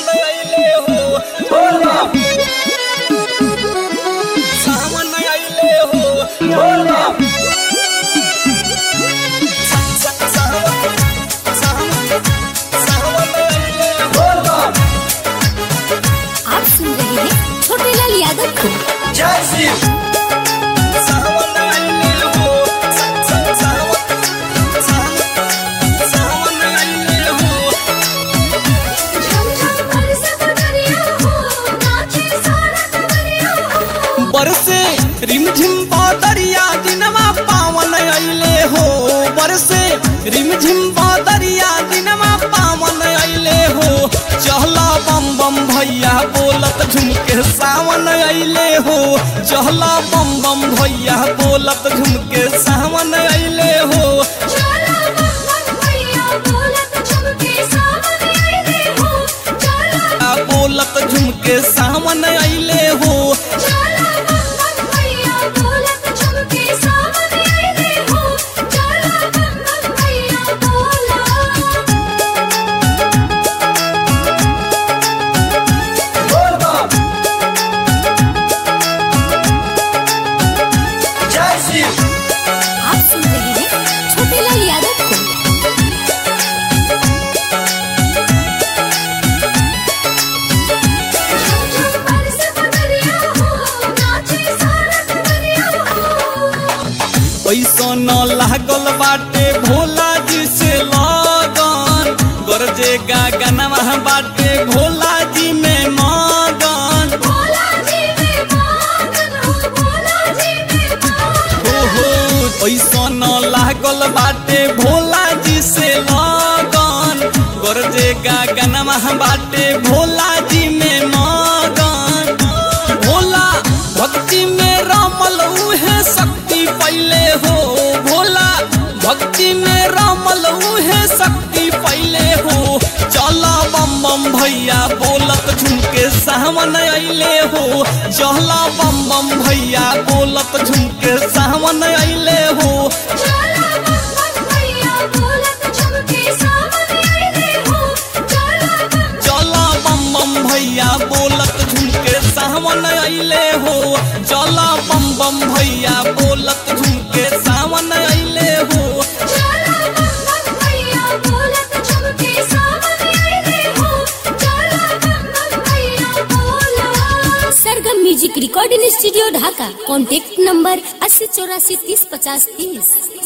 सावन आइले हो बोलो सावन आइले हो बोलो बोलो आप सुन रहे हैं छोटे लाल यादव को जय शिव बरसे रिमझिम बादरिया दिनमा पावन अइले हो बरसे रिमझिम बादरिया दिनमा पावन अइले हो चहला बम बम भैया बोलत झुमके सावन अइले हो चहला बम बम भैया बोलत झुमके सावन अइले हो आ बोलत झुमके सावन अइले हो बोलो जय शिव आप सुन रहे हैं छोटे लाल यादव को पैसा न लागल बाटे भोला जी से लगन गरजे गागनवा बाटे भोला जी में मगन हो हो पैसा न लागल बाटे भोला जी से लगन गरजे गागनवा बाटे भोला जी में मगन भोला भक्ति में रमल उहे शक्ति पहले हो भोला भक्ति में रमल उहे शक्ति पहले हो चला बम बम भैया बोलत झुमके सावन अइले हो चला बम बम भैया बोलत झुमके सावन अइले हो चला बम बम भैया बोलत झुमके सावन अइले हो चला बम बम भैया बोलत झुमके सावन अइले हो Sargam music recording studio Dhaka contact number अस्सी चौरासी तीस पचास तीस